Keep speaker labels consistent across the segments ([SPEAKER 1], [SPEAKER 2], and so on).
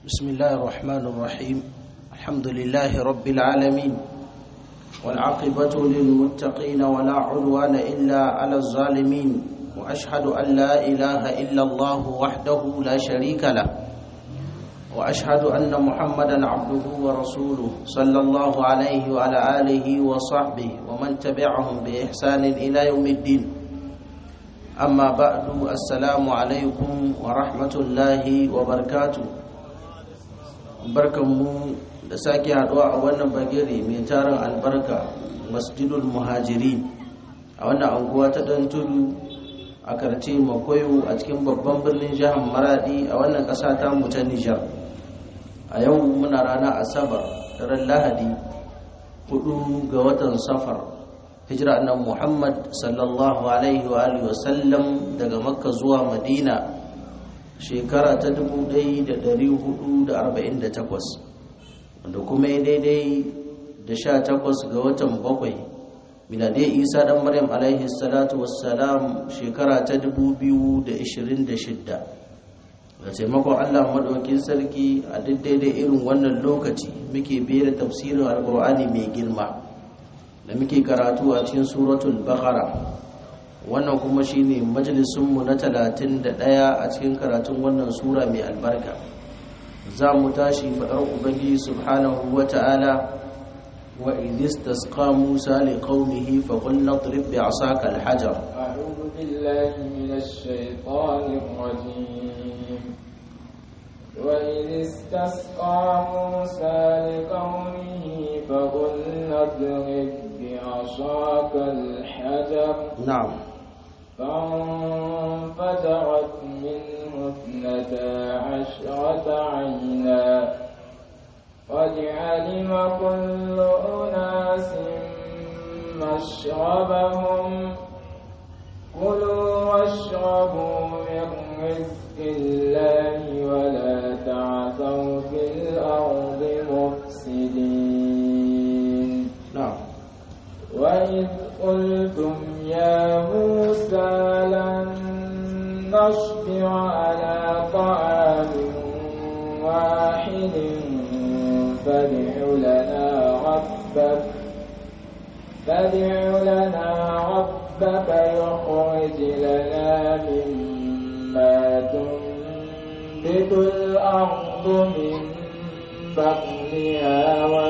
[SPEAKER 1] بسم الله الرحمن الرحيم الحمد لله رب العالمين والعاقبة للمتقين ولا عدوان إلا على الظالمين وأشهد أن لا إله إلا الله وحده لا شريك له وأشهد أن محمدا عبده ورسوله صلى الله عليه وعلى آله وصحبه ومن تبعهم بإحسان إلى يوم الدين أما بعد السلام عليكم ورحمة الله وبركاته barkanmu da sake haduwa a wannan bagire mai tarin albarka masjidul muhajirin a wannan anguwa ta dan tudu a karce makoyo a cikin babban birnin jihar maradi a wannan kasa ta mu ta nijar a yau muna rana asabar daren lahadi hudu ga watan safar hijira annabi muhammad sallallahu alaihi wa alihi wasallam daga makka zuwa madina shekara ta 1448 wanda kuma ya daidai da 18 ga watan bakwai miladai isa dan maryam alaihi salatu wassalam shekara ta 2026 da taimakon allah maɗaukin sarki a duk daidai irin wannan lokaci muke biye da tafsirin alkur'ani mai girma da muke karatu a cikin suratul baqara wannan kuma shine majalisunmu na talatin da ɗaya a cikin karatun wannan sura mai albarka za mu tashi faɗar ubangiji subhanahu wa ta'ala wa idis tasqa musa li qaumihi fa qul nadrib bi asaka al-hajar
[SPEAKER 2] a'udhu billahi minash shaitanir rajim wa idis tasqa musa li qaumihi fa qul nadrib bi asaka al-hajar
[SPEAKER 1] na'am
[SPEAKER 2] فانفجرت منه اثنتا عشرة عينا قد علم كل أناس مشربهم كلوا واشربوا من رزق الله ولا تعثوا في الأرض مفسدين
[SPEAKER 1] na'am
[SPEAKER 2] وإذ قلتم يا موسى لن نصبر على طعام واحد فادع لنا ربك فادع لنا ربك يخرج لنا مما تنبت الأرض من بقلها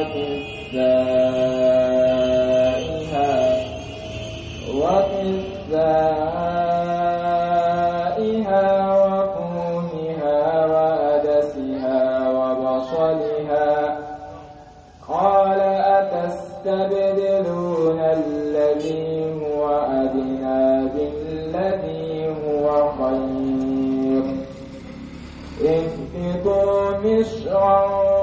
[SPEAKER 2] وكسائها وكسائها وفومها وعدسها وبصلها قال أتستبدلون الذي هو أدنى بالذي هو خير اهبطوا مصرا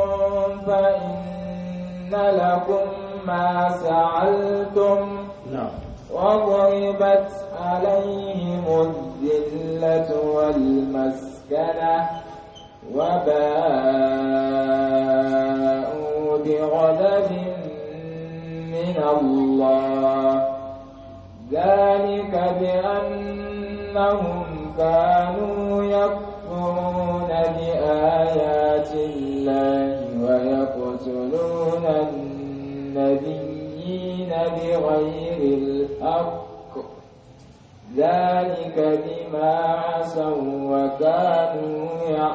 [SPEAKER 2] فإن لكم ما سعلتم
[SPEAKER 1] na'am
[SPEAKER 2] وضربت عليهم الذلة والمسكنة وباءوا بغضب من الله ذلك بأنهم كانوا يكفرون بآيات الله ويقتلون النبيين بغير الحق ذلك بما عصوا وكانوا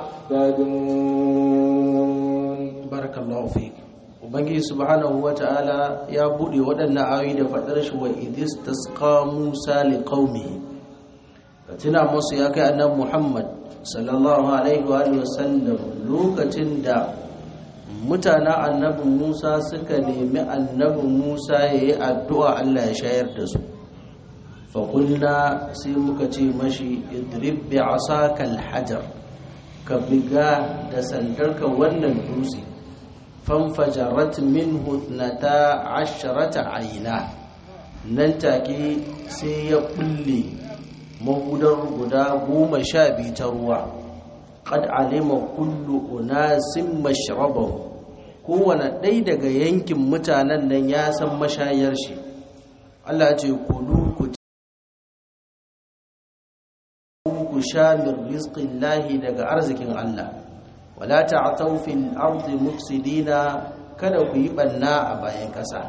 [SPEAKER 2] يعتدون
[SPEAKER 1] barakallahu fi ubangiji subhanahu wata'ala ya bude waɗannan ayoyi da faɗar shi wa idis tasqa musa li qaumihi ka tuna musu ya kai annabi muhammad sallallahu alaihi wa alihi wasallam lokacin da mutanen annabi musa suka nemi annabi musa yayi addu'a Allah ya shayar da su fa qulna sai muka ce mashi idrib bi asaka al-hajar ka biga da sandarka wannan dutse fanfajarat minhu nata asharata aina nan take sai ya kulle mahudar guda goma sha biyu ta ruwa qad alima kullu unasin mashrabahu kowane ɗaya daga yankin mutanen nan ya san mashayar shi Allah ce kulu ku ku sha min rizqillahi daga arzikin Allah wala ta'thaw fil ardi mufsidina kada ku yi banna a bayan ƙasa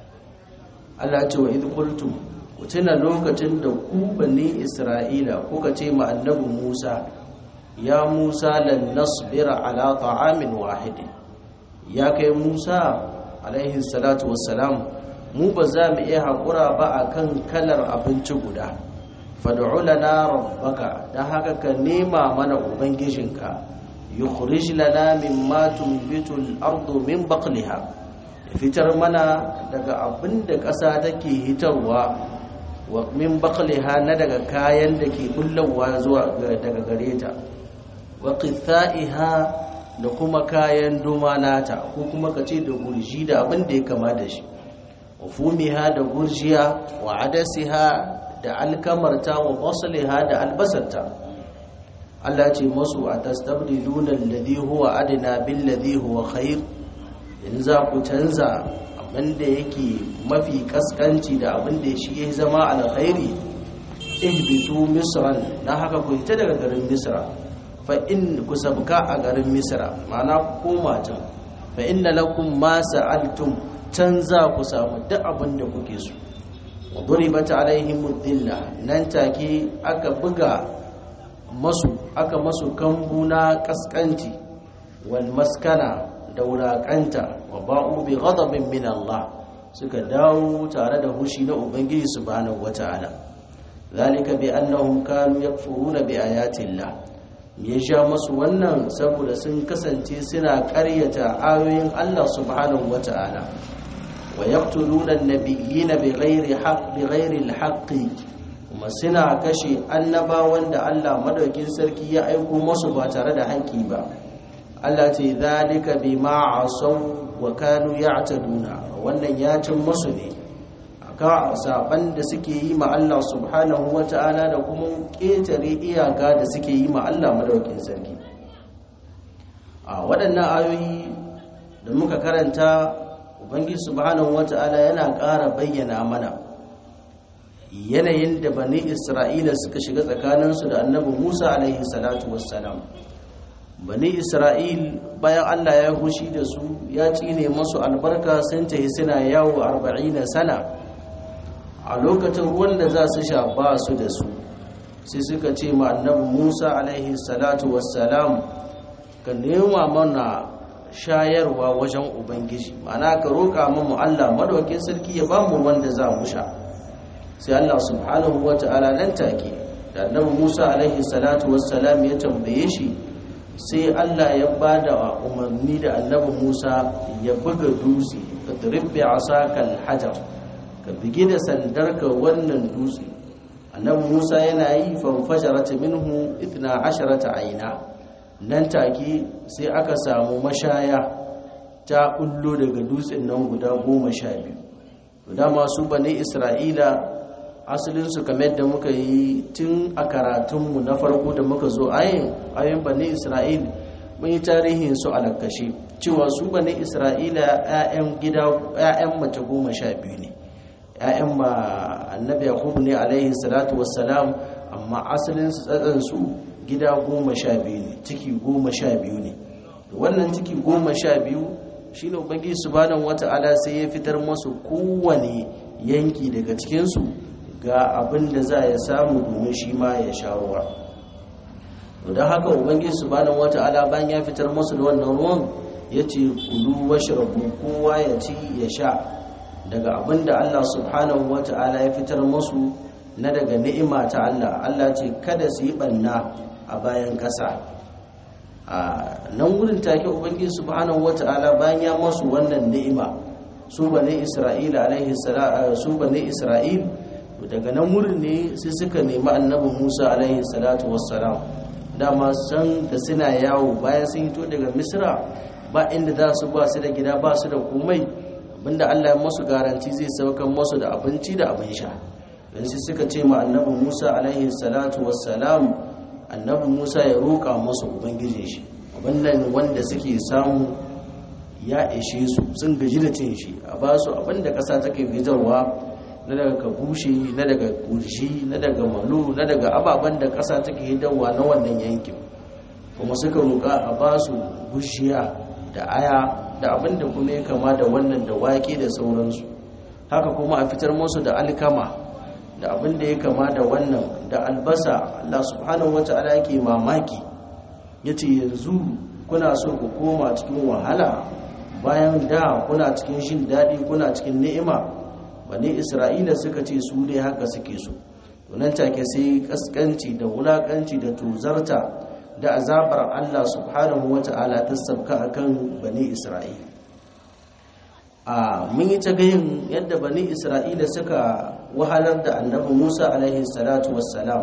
[SPEAKER 1] Allah ce wa idh qultum ku tuna lokacin da ku bani Isra'ila kuka ce ma annabi Musa ya Musa lan nasbira ala ta'amin wahidin ya kai Musa alaihi salatu wassalam mu ba za mu iya haƙura ba akan kalar abinci guda fad'u lana rabbaka dan haka ka nema mana ubangijinka yukhrij lana mimma tunbitu al-ardu min baqliha fitar mana daga abinda ƙasa take hitarwa wa min baqliha na daga kayan da ke bullawa zuwa daga gare ta wa qithaiha da kuma kayan doma nata ko kuma kace da gurji da abin da ya kama da shi wa fumiha da gurjiya wa adasiha da alkamarta wa basliha da albasarta Allah ce masu a tastabdiluna alladhi huwa adna bil ladhi huwa khair in za ku canza abinda yake mafi kaskanci da abinda shi ya zama alkhairi ihbitu misran na haka ku ta daga garin misra fa in ku sabka a garin misra ma'ana ku koma can fa inna lakum ma sa'altum canza ku samu duk abinda kuke so wa duribat alaihim dhilla nan take aka buga masu aka masu kambu na kaskanci wal maskana da wulaƙanta wa ba'u bi ghadabin min Allah suka dawo tare da hushi na ubangiji subhanahu wata'ala zalika bi annahum kanu yakfuruna bi ayati Allah me ya sha masu wannan saboda sun kasance suna ƙaryata ayoyin Allah subhanahu wata'ala wa yaqtuluna an-nabiyyina bighairi haqq bighairi al-haqqi kuma suna kashe annabawan da Allah madaukin sarki ya aiko masu ba tare da haƙƙi ba Allah ce zalika bima asaw wa kanu ya'taduna wannan ya cin masu ne aka saban da suke yi ma Allah subhanahu wata'ala da kuma ketare iyaka da suke yi ma Allah madaukin sarki a waɗannan ayoyi da muka karanta ubangiji subhanahu wata'ala yana ƙara bayyana mana yanayin da bani isra'ila suka shiga tsakaninsu da annabi musa alaihi salatu wassalam bani isra'il bayan allah ya hushi da su ya cine masu albarka sun tafi suna yawo arba'ina sana a lokacin ruwan da za su sha ba su da su sai suka ce ma annabi musa alaihi salatu wassalam ka nema mana shayarwa wajen ubangiji ma'ana ka roƙa mu allah madaukin sarki ya ba mu wanda za mu sha sai Allah subhanahu wa ta'ala nan take da annabi Musa alaihi salatu wassalam ya tambaye shi sai Allah ya bada umarni da annabi Musa ya buga dutse ka dribbi asaka alhajar ka bige da sandarka wannan dutse annabi Musa yana yi fanfajarat minhu 12 aina nan take sai aka samu mashaya ta bullo daga dutsen nan guda goma sha biyu dama su bane Isra'ila asalinsu kamar da muka yi tun a karatunmu na farko da muka zo ayin ayin bane isra'il mun yi tarihin su alakashi cewa su bane isra'ila 'ya'yan gida 'ya'yan mace goma sha biyu ne 'ya'yan ma annabi yakubu ne alaihi salatu wassalam amma asalin su tsatsan su gida goma sha biyu ne ciki goma sha biyu ne wannan ciki goma sha biyu shine ubangiji subhanahu wata'ala sai ya fitar masu kowane yanki daga cikinsu ga abin da za ya samu domin shi ma ya sha ruwa don haka ubangiji subhanahu wata'ala bayan ya fitar musu da wannan ruwan ya ce kulu washrabu kowa ya ci ya sha daga abin da Allah subhanahu wata'ala ya fitar musu na daga ni'ima ta Allah Allah ce kada su yi banna a bayan ƙasa a nan wurin take ubangiji subhanahu wata'ala bayan ya musu wannan ni'ima su bane Isra'ila alaihi su bane Isra'il daga nan wurin ne sai suka nemi annabi musa alaihi salatu wassalam dama san da suna yawo bayan sun hito daga misra ba inda za su ba su da gida ba su da komai abinda allah ya masu garanti zai saukan masu da abinci da abin sha don sai suka ce ma annabi musa alaihi salatu wassalam annabi musa ya roƙa masu ubangijin shi abinnan wanda suke samu ya ishe su sun gaji da cin shi a ba su abinda ƙasa take fitarwa na daga kabushe na daga kurshi na daga malu na daga ababen da ƙasa take hidarwa na wannan yankin kuma suka roƙa a ba su bushiya da aya da abin da kuma ya kama da wannan da waƙe da sauransu haka kuma a fitar musu da alkama da abin da ya kama da wannan da albasa Allah subhanahu wata'ala yake mamaki yace yanzu kuna so ku koma cikin wahala bayan da kuna cikin shin daɗi kuna cikin ni'ima bani isra'ila suka ce su dai haka suke so nan take sai kaskanci da wulakanci da tuzarta da azabar Allah subhanahu wata'ala ta sabka akan bani isra'ila a mun yi ta gayin yadda bani isra'ila suka wahalar da annabi musa alaihi salatu wassalam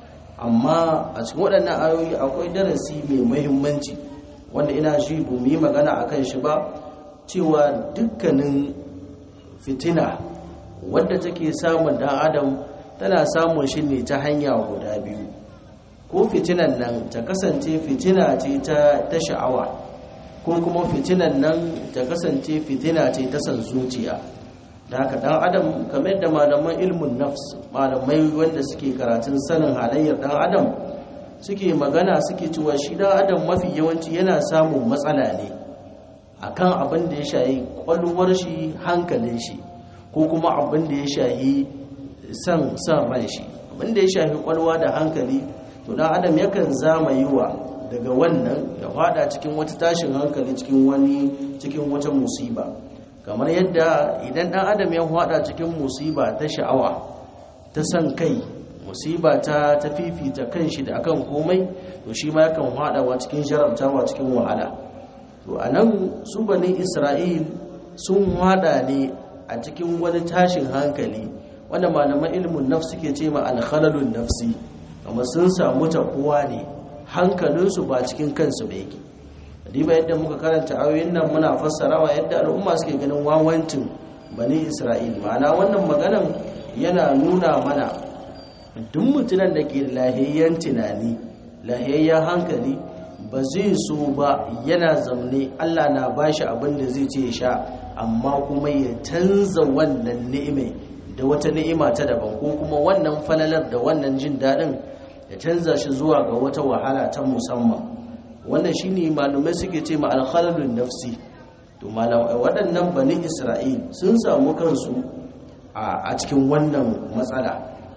[SPEAKER 1] amma a cikin waɗannan ayoyi akwai darasi mai muhimmanci wanda ina shi bu yi magana a kan shi ba cewa dukkanin fitina wadda take samun dan adam tana samun shi ne ta hanya guda biyu ko fitinan nan ta kasance fitina ce ta sha'awa ko kuma fitinan nan ta kasance fitina ce ta san zuciya da haka dan adam kamar da malaman ilmin nafs malamai wanda suke karatun sanin halayyar dan adam suke magana suke cewa shi dan adam mafi yawanci yana samun matsala ne akan abin da ya shayi kwalwar shi hankalin shi ko kuma abin da ya shayi san san ran shi abin da ya shafi kwalwa da hankali to dan adam yakan zama yiwa daga wannan ya fada cikin wata tashin hankali cikin wani cikin wata musiba kamar yadda idan dan adam ya fada cikin musiba ta sha'awa ta san kai musiba ta ta fifita kanshi da akan komai to shi ma yakan fadawa cikin jarabtawa cikin wahala to anan su bani isra'il sun fada ne a cikin wani tashin hankali wanda malaman ilmin nafs suke ce ma alkhalalun nafsi kamar sun samu tabuwa ne hankalinsu ba cikin kansu ba yake diba yadda muka karanta ayoyin nan muna fassarawa yadda al'umma suke ganin wawancin bani isra'il ma'ana wannan maganan yana nuna mana duk mutumin da ke lahiyayyen tunani lahiyayyen hankali ba zai so ba yana zamne allah na bashi abin da zai ce sha amma kuma ya canza wannan ni'imai da wata ni'ima ta daban ko kuma wannan falalar da wannan jin daɗin ya canza shi zuwa ga wata wahala ta musamman wannan shine malumai suke ce ma alkhalalun nafsi to malamai waɗannan bani isra'il sun samu kansu a cikin wannan matsala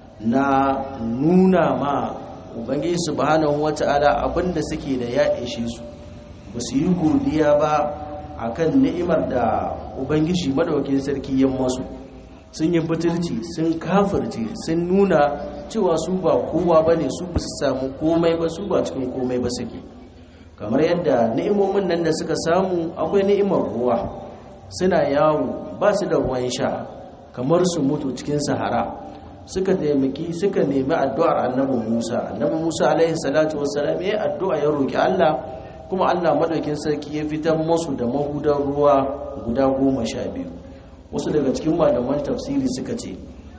[SPEAKER 1] na nuna ma ubangiji subhanahu wata'ala abinda suke da ya ishe su ba su yi godiya ba akan ni'imar da ubangiji madaukakin sarki ya masu sun yi butulci sun kafirce sun nuna cewa su ba kowa ba ne su ba su samu komai ba su ba cikin komai ba suke kamar yadda ni'imomin nan da suka samu akwai ni'imar ruwa suna yawo ba su da ruwan sha kamar su mutu cikin sahara suka taimaki suka nemi addu'ar annabi musa annabi musa alaihi salatu wassalam ya addu'a ya roki allah kuma allah madaukin sarki ya fitar musu da mahudan ruwa guda goma sha biyu wasu daga cikin malaman tafsiri suka ce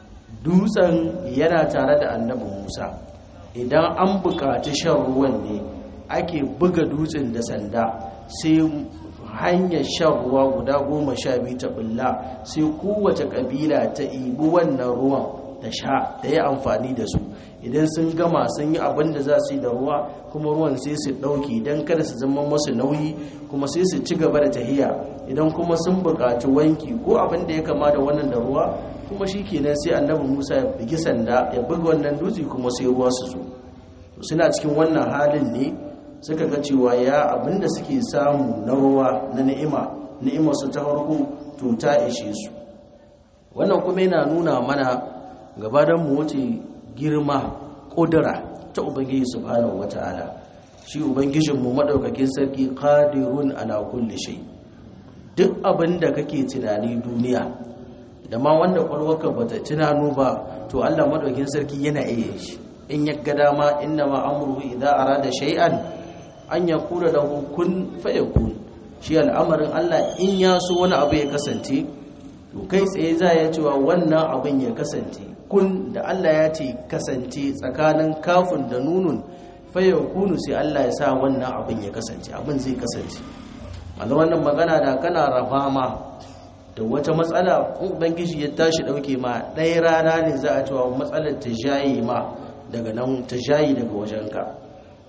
[SPEAKER 1] dutsen yana tare da annabi musa idan an buƙaci shan ruwan ne ake buga dutsen da sanda sai hanyar shan ruwa guda goma sha biyu ta bulla sai kowace ƙabila ta ibi wannan ruwan ta sha ta yi amfani da su idan sun gama sun yi abin da za su yi da ruwa kuma ruwan sai su ɗauki idan kada su zama masu nauyi kuma sai su ci gaba da tahiya idan kuma sun buƙaci wanki ko abin da ya kama da wannan da ruwa kuma shi kenan sai annabi musa ya bugi sanda ya buga wannan dutse kuma sai ruwa su zo suna cikin wannan halin ne suka ga cewa ya abin da suke samu na ruwa na ni'ima ni'imar su ta farko to ta ishe su wannan kuma yana nuna mana gabadan mu wuce girma ƙudura ta ubangiji subhanahu wata'ala shi ubangijinmu maɗaukakin sarki qadirun ala kulli shay duk abin da kake tunani duniya da ma wanda kwalwarka bata tunano ba to Allah maɗaukakin sarki yana iya shi in ya ga dama inna ma amruhu idza arada shay'an an yaqula lahu kun fayakun shi al'amarin Allah in ya so wani abu ya kasance to kai tsaye za ya cewa wannan abin ya kasance kun da Allah ya ce kasance tsakanin kafin da nunun fayar kunu sai Allah ya sa wannan abin ya kasance abin zai kasance wanda wannan magana da kana rafa ma da wata matsala ubangiji ya tashi dauke ma ɗaya rana ne za a cewa matsalar ta jayi ma daga nan ta jayi daga wajenka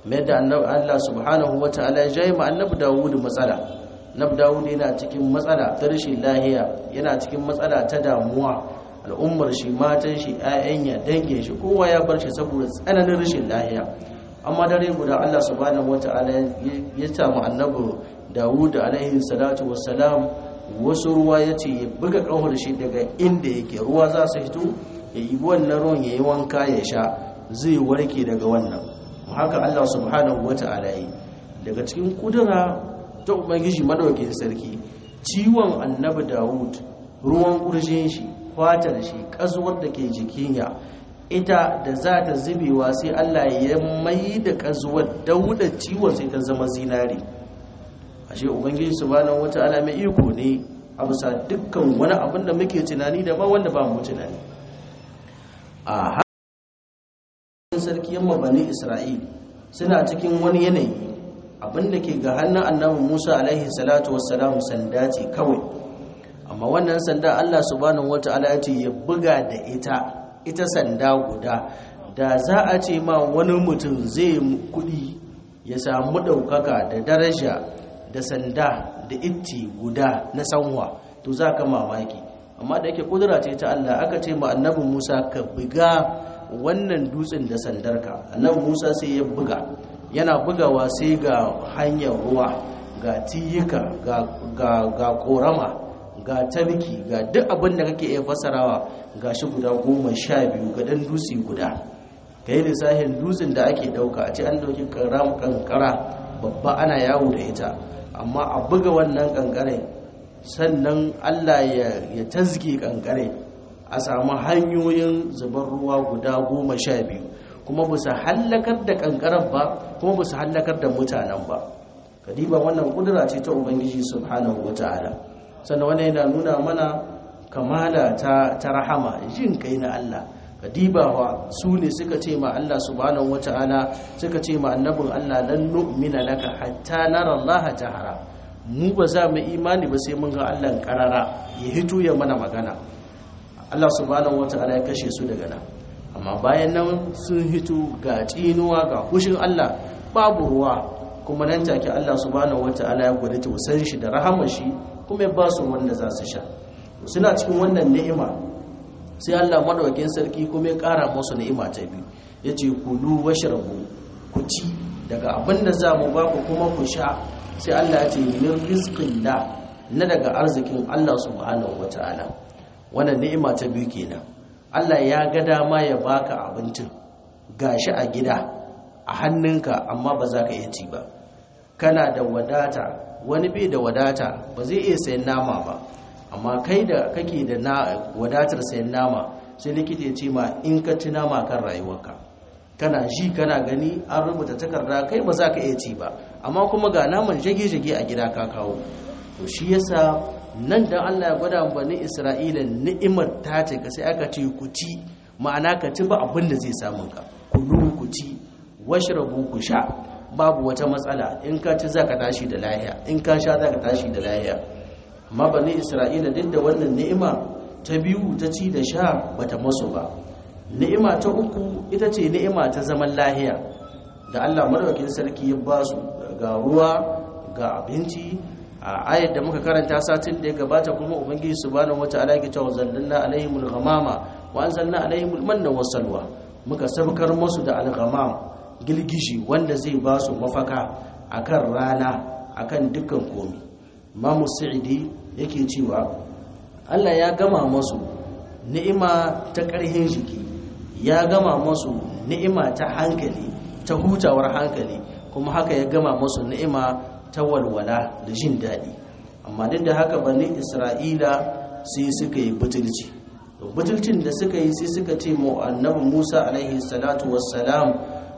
[SPEAKER 1] mai da Allah subhanahu wa ta'ala ya jayi ma annabi Dawud matsala annabi Dawud yana cikin matsala ta rashin lahiya yana cikin matsala ta damuwa al'ummar shi matan shi ƴaƴan ya dangin shi kowa ya bar shi saboda tsananin rashin lahiya amma dare guda Allah subhanahu wa ta'ala ya samu annabi Dawud alaihi salatu wassalam wasu ruwa ya ce ya buga ƙahar shi daga inda yake ruwa za su fito ya yi wannan ruwan ya yi wanka ya sha zai warke daga wannan haka Allah subhanahu wa ta'ala yi daga cikin kudura ta ubangiji madaukakin sarki ciwon annabi Dawud ruwan kurjin shi fatar shi kazuwar da ke jikin ya ita da za ta zubewa sai Allah ya mai da kazuwar dauda ciwon sai ta zama zinari ashe ubangiji subhanahu wa ta'ala mai iko ne a bisa dukkan wani abin da muke tunani da ba wanda ba mu tunani a sarki yamma bani isra'il suna cikin wani yanayi abinda ke ga hannun annabi musa alaihi salatu wassalam sanda ce kawai amma wannan sanda allah subhanahu wata'ala ya ce ya buga da ita ita sanda guda da za a ce ma wani mutum zai kudi ya samu ɗaukaka da daraja da sanda da itti guda na sanwa to za ka mamaki amma da yake kudura ce ta allah aka ce ma annabi musa ka buga wannan dutsen da sandarka annabi Musa sai ya buga yana bugawa sai ga hanyar ruwa ga tiyika ga ga ga korama ga tabki ga duk abin da kake iya fasarawa ga shi guda goma sha biyu ga dan dutse guda kai lissafin dutsen da ake dauka a ce an dauki karam kankara babba ana yawo da ita amma a buga wannan kankare sannan Allah ya ya tazge kankare a samu hanyoyin zubar ruwa guda goma sha biyu kuma ba su hallakar da kankarar ba kuma ba su hallakar da mutanen ba kadiba wannan kudura ce ta ubangiji subhanahu wa ta'ala sannan wannan yana nuna mana kamala ta, ta rahama jin kai na Allah kadiba wa su ne suka ce ma Allah subhanahu wa ta'ala suka ce ma annabin Allah lan nu'mina laka hatta nara Allah tahara mu ba za mu imani ba sai mun ga Allah karara ya hito ya mana magana Allah subhanahu wata'ala ya kashe su daga nan amma bayan nan sun hito ga tsinuwa ga hushin Allah babu ruwa kuma nan take Allah subhanahu wata'ala ya gwada tausan shi da rahamar shi kuma ya ba su wanda za su sha suna cikin wannan ni'ima sai Allah madaukakin sarki kuma ya kara musu ni'ima ta biyu yace kulu washrabu ku ci daga abin da za mu ba ku kuma ku sha sai Allah ya ce min rizqillah na daga arzikin Allah subhanahu wata'ala wannan ni'ima ta biyu kenan Allah ya ga dama ya baka abincin gashi a gida a hannunka amma ba za ka iya ci ba kana da wadata wani bai da wadata ba zai iya sayan nama ba amma kai da kake da na wadatar sayan nama sai likita ya ce ma in ka ci nama kan rayuwarka kana ji kana gani an rubuta takarda kai ba za ka iya ci ba amma kuma ga naman shage-shage a gida ka kawo to shi yasa nan dan Allah ya gwada bani Isra'ila ni'imar ta ce ka sai aka ce ku ci ma'ana ka ci ba abin da zai samu ka kulu ku ci washrabu ku sha babu wata matsala in ka ci zaka tashi da lahiya in ka sha zaka tashi da lahiya amma bani Isra'ila duk da wannan ni'ima ta biyu ta ci da sha bata masu ba ni'ima ta uku ita ce ni'ima ta zaman lahiya da Allah madaukakin sarki ya ba su ga ruwa ga abinci a ayat da muka karanta satin da ya gabata kuma ubangiji subhanahu wataala yake cewa zallalna alaihimul ghamama wa anzalna alaihimul manna wassalwa muka sabkar musu da al-ghamam gilgishi wanda zai ba su mafaka akan rana akan dukkan komi Imam Sa'idi yake cewa Allah ya gama musu ni'ima ta ƙarhin jiki ya gama musu ni'ima ta hankali ta hutawar hankali kuma haka ya gama musu ni'ima ta walwala da jin daɗi amma duk da haka bani isra'ila sai suka yi butulci butulcin da suka yi sai suka ce mu annabi musa alaihi salatu wassalam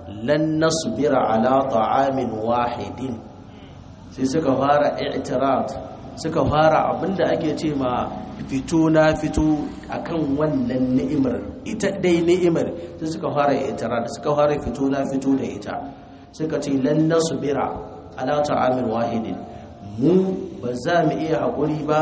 [SPEAKER 1] lan nasbira ala ta'amin wahidin sai suka fara i'tirad suka fara abinda ake ce ma fito na fito akan wannan ni'imar ita dai ni'imar sai suka fara i'tirad suka fara fito na fito da ita suka ce lan nasbira ala ta'amin wahidin mu ba za mu iya haƙuri ba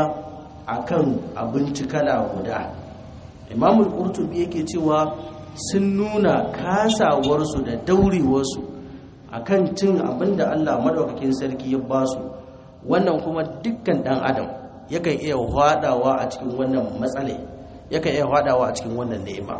[SPEAKER 1] akan abinci kala guda imamul qurtubi yake cewa sun nuna kasawarsu da daurewarsu akan cin abin da Allah madaukakin sarki ya ba su wannan kuma dukkan dan adam yakan iya hwadawa a cikin wannan matsale yakan iya hwadawa a cikin wannan ni'ima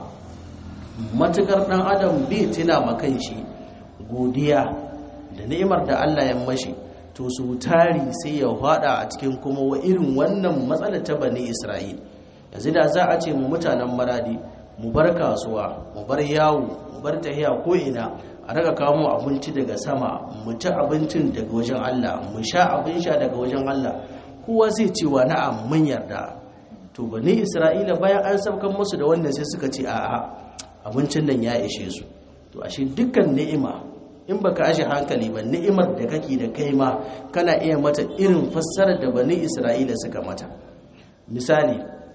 [SPEAKER 1] matukar dan adam bai tuna makan shi godiya da ni'imar da Allah ya mashi to su tari sai ya hwada a cikin kuma wa irin wannan matsalar ta bani Isra'il yanzu da za a ce mu mutanen maradi mu bar kasuwa mu bar yawo mu bar tahiya ko ina a daga kawo abinci daga sama mu ci abincin daga wajen Allah mu sha abin sha daga wajen Allah kowa zai ce wa na'am mun yarda to bani Isra'ila bayan an saukan musu da wannan sai suka ce a'a abincin nan ya ishe su to ashe dukkan ni'ima in baka ashe hankali ba ni'imar da kake da kai ma kana iya mata irin fassarar da bani Isra'ila suka mata misali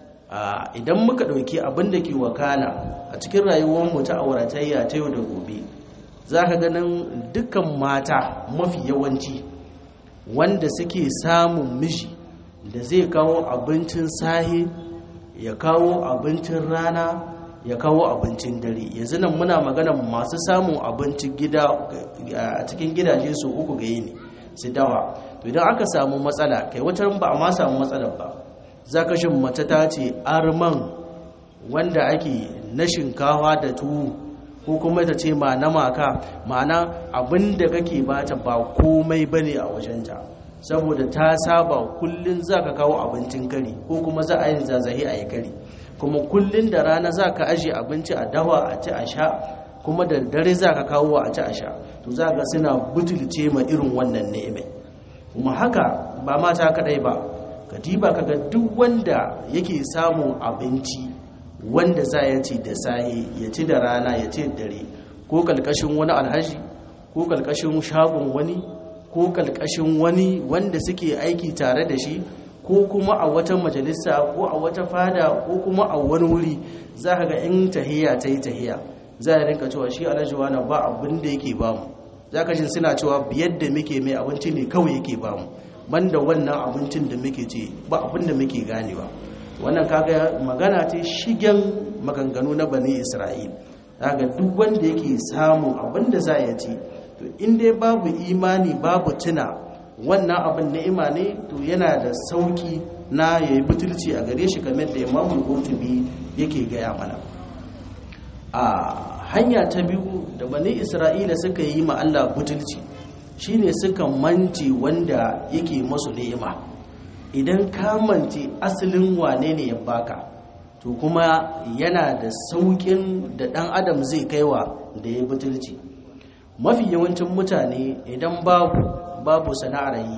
[SPEAKER 1] idan muka ɗauki abin da ke wakana a cikin rayuwarmu ta auratayya ta yau da gobe za ka ganin dukkan mata mafi yawanci wanda suke samun miji da zai kawo abincin sahi ya kawo abincin rana ya kawo abincin dare yanzu nan muna magana masu samun abincin gida a cikin gidaje su uku ga yini su dawa to idan aka samu matsala kai wata ba a ma samu matsalar ba za ka shin mace ta ce arman wanda ake na shinkawa da tuwo ko kuma ta ce ma na maka ma'ana abin da kake bata ba komai bane a wajenta saboda ta saba kullun za ka kawo abincin kari ko kuma za a yi zazahi a yi kari kuma kullun da rana za ka ajiye abinci a dawa a ci a sha kuma da dare za ka kawo a ci a sha to za ka suna butulce ma irin wannan ni'imai kuma haka ba mata kadai ba kadiba kaga duk wanda yake samun abinci wanda za ya ci da sahi ya ci da rana ya ci dare ko kalkashin wani alhaji ko kalkashin shagon wani ko kalkashin wani wanda suke aiki tare da shi ko kuma a wata majalisa ko a wata fada ko kuma a wani wuri za ka ga in tahiya ta yi tahiya za a rinka cewa shi alhaji wani ba abin da yake bamu za ka shi suna cewa biyar da muke mai abinci ne kawai yake bamu banda wannan abincin da muke ce ba abin da muke ganewa wannan kaga magana ce shigen maganganu na bani isra'il daga duk wanda yake samun abin da za ya ci to in dai babu imani babu tuna wannan abin ni'ima ne to yana da sauki na ya yi butulci a gare shi kamar da imamul qurtubi yake gaya mana a hanya ta biyu da bani isra'ila suka yi ma Allah butulci shine suka mance wanda yake masu ni'ima idan ka mance asalin wane ne ya baka to kuma yana da saukin da dan adam zai kaiwa da ya butulci mafi yawancin mutane idan babu babu sana'ar yi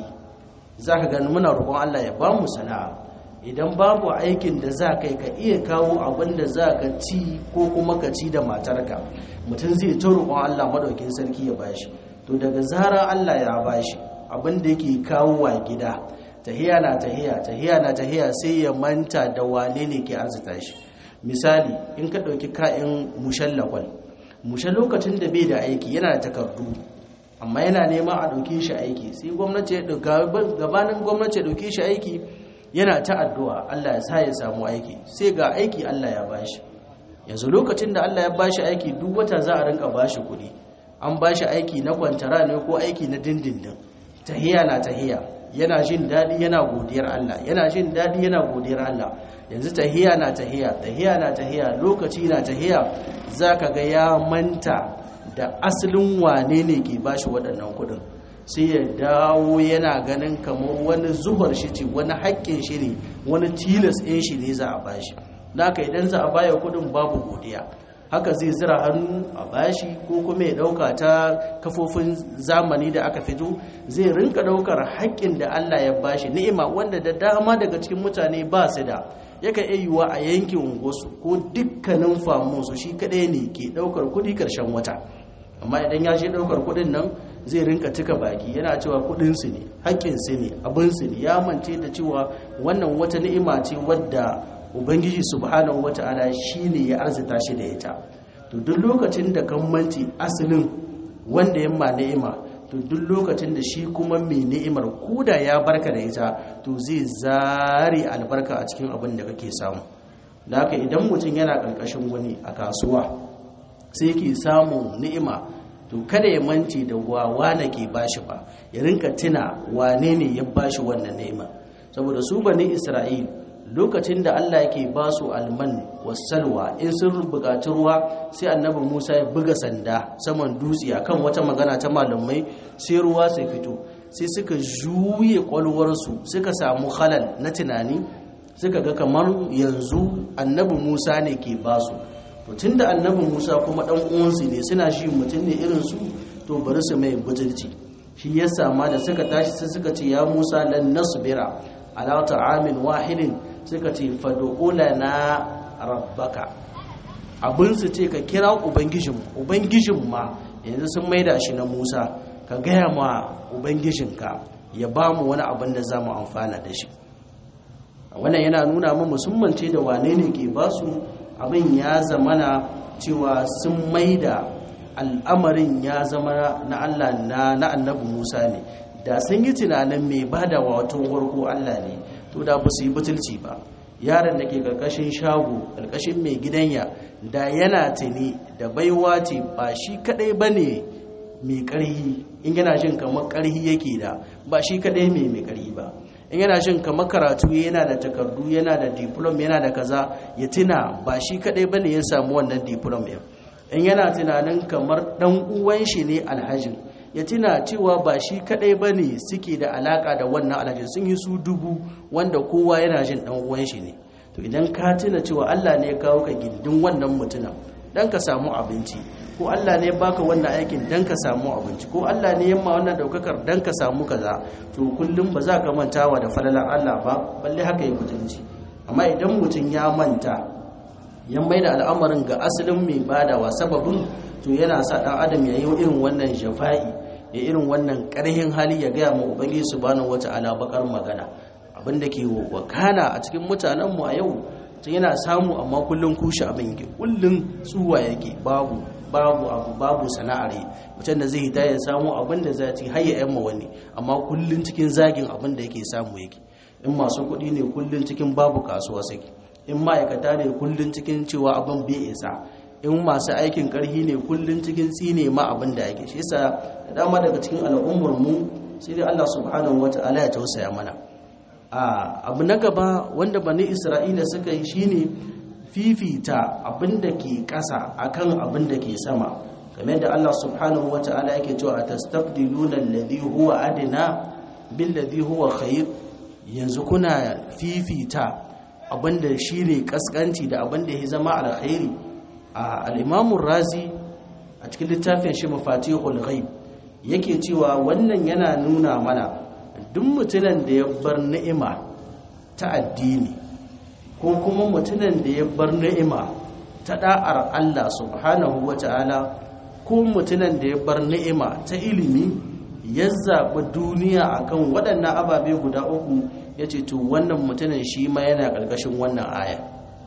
[SPEAKER 1] za ka gani muna roƙon Allah ya ba mu sana'a idan babu aikin da za kai ka iya kawo abin da za ka ci ko kuma ka ci da matarka mutum zai ta roƙon Allah madaukin sarki ya bashi to daga zara Allah ya bashi abin da yake kawo wa gida tahiya na tahiya tahiya na tahiya sai ya manta da wane ne ke arzuta shi misali in ka ɗauki ka'in mushallakwal mushe lokacin da bai da aiki yana da takardu amma yana neman a ɗauke shi aiki sai gwamnati ya gabanin gwamnati ya ɗauke shi aiki yana ta addu'a Allah ya sa ya samu aiki sai ga aiki Allah ya bashi yanzu lokacin da Allah ya bashi aiki duk wata za a rinka bashi kuɗi an bashi aiki na kwantara ne ko aiki na dindindin tahiya na tahiya yana jin daɗi yana godiyar Allah yana jin daɗi yana godiyar Allah yanzu tahiya na tahiya tahiya na tahiya lokaci na tahiya zaka ga ya manta da asalin wane ne ke bashi waɗannan kuɗin sai ya dawo yana ganin kamar wani zubar shi ce wani haƙƙin shi ne wani tilas ɗin shi ne za a bashi naka idan za a baya kuɗin babu godiya haka zai zira hannu a bashi ko kuma ya ɗauka ta kafofin zamani da aka fito zai rinka ɗaukar haƙƙin da Allah ya bashi ni'ima wanda da dama daga cikin mutane ba su da yakan iya yiwuwa a yankin unguwarsu ko dukkanin famunsu shi kaɗai ne ke ɗaukar kuɗi ƙarshen wata amma idan ya je ɗaukar kuɗin nan zai rinka cika baki yana cewa kuɗinsu ne haƙƙinsu ne abinsu ne ya mance da cewa wannan wata ni'ima ce wadda ubangiji subhanahu wata'ala shine ya arzita shi da ita to duk lokacin da kan manci asalin wanda ya ma ni'ima to duk lokacin da shi kuma mai ni'imar koda ya barka da ita to zai zare albarka a cikin abin da kake samu da haka idan mutum yana ƙarƙashin wani a kasuwa sai yake samun ni'ima to to kada ya mance da wawa da ke bashi ba ya rinka tuna wane ne ya bashi wannan ni'ima saboda su bani isra'il lokacin da Allah yake ba su alman wasalwa in sun buƙaci ruwa sai annabi Musa ya buga sanda saman dutse akan wata magana ta malamai sai ruwa sai fito sai suka juye kwalwarsu suka samu halal na tunani suka ga kamar yanzu annabi Musa ne ke ba su to tunda annabi Musa kuma dan uwansu ne suna shi mutum ne irin su to bari su mai bujirci shi yasa ma da suka tashi sai suka ce ya Musa lan nasbira ala ta'amin wahidin suka ce na rabbaka abin su ce ka kira ubangijin ubangijin ma yanzu sun maida shi na Musa ka gaya ma ubangijinka ya ba mu wani abin da za mu amfana da shi wannan yana nuna mu musamman ce da wane ne ke ba su abin ya zamana cewa sun maida al'amarin ya zama na Allah na annabi Musa ne da sun yi tunanin mai ba da wato warko Allah ne to da ba su yi butulci ba yaron da ke karkashin shago karkashin mai gidanya da yana tuni da baiwa ce ba shi kadai ba ne mai karhi in yana jin kamar karhi yake da ba shi kadai mai mai karhi ba in yana jin kamar karatu yana da takardu yana da diplom yana da kaza ya tuna ba shi kadai ba ne ya samu wannan diplom ɗin in yana tunanin kamar dan uwan shi ne alhajin ya tuna cewa ba shi kadai ba ne suke da alaka da wannan alhajin sun yi su dubu wanda kowa yana jin dan uwan shi ne to idan ka tuna cewa Allah ne ya kawo ka gindin wannan mutumin dan ka samu abinci ko Allah ne ya baka wannan aikin dan ka samu abinci ko Allah ne ya ma wannan daukakar dan ka samu kaza to kullum ba za ka mantawa da falalar Allah ba balle haka ya mutunci amma idan mutum ya manta ya maida al'amarin ga asalin mai badawa sababin to yana sa dan adam ya yi irin wannan jafa'i ya irin wannan ƙarhin hali ya gaya ma ubangiji subhanahu wata'ala bakar magana abinda ke wakana a cikin mutanenmu a yau tun yana samu amma kullum kushe abin yake kullum tsuwa yake babu babu abu babu sana'ar yi mutum da zai hita ya samu abin da za ci hayya yan wani amma kullum cikin zagin abin da yake samu yake in masu kuɗi ne kullum cikin babu kasuwa sake in ma'aikata ne kullum cikin cewa abin bai isa in masu aikin ƙarhi ne kullum cikin tsine ma abin da yake shi yasa da dama daga cikin al'ummar mu sai dai Allah subhanahu wata'ala ya tausaya mana abu na gaba wanda bani isra'ila suka yi shine fifita abin da ke ƙasa akan abin da ke sama game da Allah subhanahu wa ta'ala yake cewa tastabdiluna alladhi huwa adna bil ladhi huwa khair yanzu kuna fifita abin da shine kaskanci da abin da ya zama alkhairi al-imam razi a cikin littafin shi mafatihul ghaib yake cewa wannan yana nuna mana duk mutumin da ya bar ni'ima ta addini ko kuma mutumin da ya bar ni'ima ta da'ar Allah subhanahu wata'ala ko mutumin da ya bar ni'ima ta ilimi ya zaɓi duniya akan waɗannan ababe guda uku ya ce to wannan mutumin shi ma yana ƙarƙashin wannan aya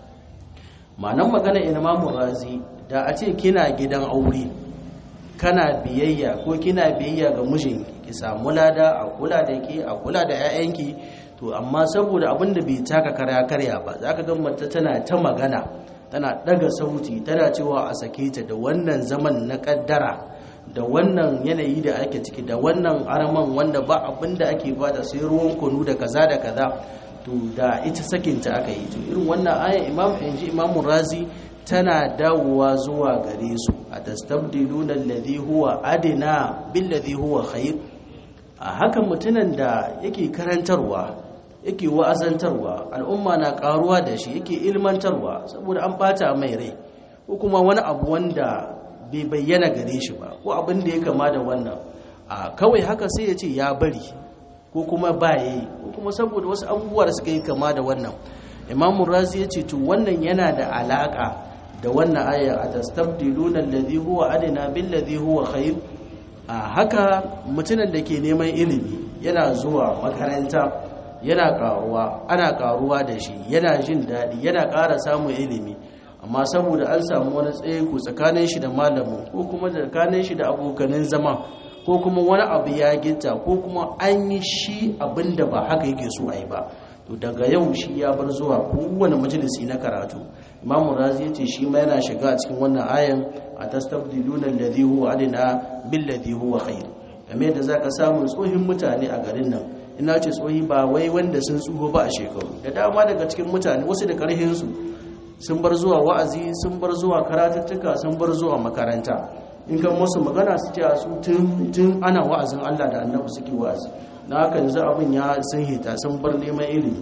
[SPEAKER 1] ma'anan magana imamu razi da a ce kina gidan aure kana biyayya ko kina biyayya ga mijinki ki samu lada a kula da ke a kula da 'ya'yanki to amma saboda abin da bai taka karya karya ba za ka ga mata tana ta magana tana daga sauti tana cewa a sake ta da wannan zaman na kaddara da wannan yanayi da ake ciki da wannan araman wanda ba abin da ake bada sai ruwan kunu da kaza da kaza to da ita sakinta aka yi to irin wannan ayan imam inji imamu razi tana dawowa zuwa gare su a tastabdiluna alladhi huwa adina billadhi huwa khair a hakan mutunan da yake karantarwa yake wa'azantarwa al'umma na karuwa da shi yake ilmantarwa saboda an bata mai rai ko kuma wani abu wanda bai bayyana gare shi ba ko abin da ya kama da wannan a kawai haka sai ya ce ya bari ko kuma ba yi ko kuma saboda wasu abubuwa da suka yi kama da wannan imamu razi ya ce to wannan yana da alaka da wannan aya a tastabdiluna alladhi huwa adina billadhi huwa khair a haka mutumin da ke neman ilimi yana zuwa makaranta yana karuwa ana karuwa da shi yana jin daɗi yana ƙara samun ilimi amma saboda an samu wani tsayeku tsakanin shi da malamin ko kuma tsakanin shi da abokanin zama ko kuma wani abu ya gita ko kuma an yi shi abin da ba haka yake so a yi ba to daga yau shi ya bar zuwa kowane majalisi na karatu imamu razi ya ce shi ma yana shiga a cikin wannan ayan atastabdiluna alladhi huwa adna billadhi huwa khair game da zaka samu tsohin mutane a garin nan ina ce tsohi ba wai wanda sun tsuho ba a shekaru da dama daga cikin mutane wasu da karhin su sun bar zuwa wa'azi sun bar zuwa karatuttuka sun bar zuwa makaranta in kan musu magana su ce a su tun ana wa'azin Allah da annabi suke wa'azi na haka yanzu abin ya sun hita sun bar neman ilimi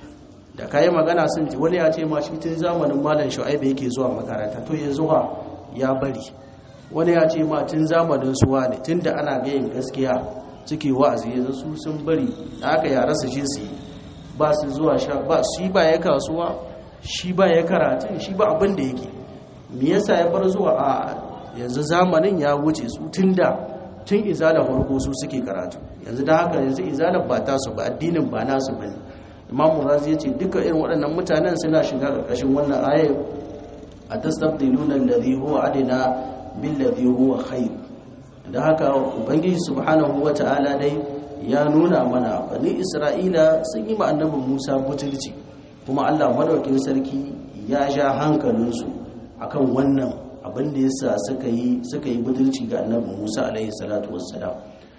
[SPEAKER 1] da kayi magana sun ji wani ya ce ma shi tun zamanin malam shu'aibu yake zuwa makaranta to ya zuwa ya bari wani ya ce ma tun zamanin suwa ne tun da ana gayin gaskiya suke wa'azi yanzu su sun bari da haka ya rasa shi su ba su zuwa sha ba shi ba ya kasuwa shi ba ya karatun shi ba abin da yake me yasa ya bar zuwa a yanzu zamanin ya wuce su tun da tun izalar farko su suke karatu yanzu da haka yanzu izalar ba tasu ba addinin ba nasu bane imam razi ya ce duka irin waɗannan mutanen suna shiga ƙarƙashin wannan ayar a tastabdiluna alladhi huwa adina billadhi huwa khair da haka ubangiji subhanahu wata'ala dai ya nuna mana bani isra'ila sun yi ma annabi musa butulci kuma allah madaukin sarki ya sha hankalinsu akan wannan abin da yasa suka yi suka yi butulci ga annabi musa alaihi salatu wassalam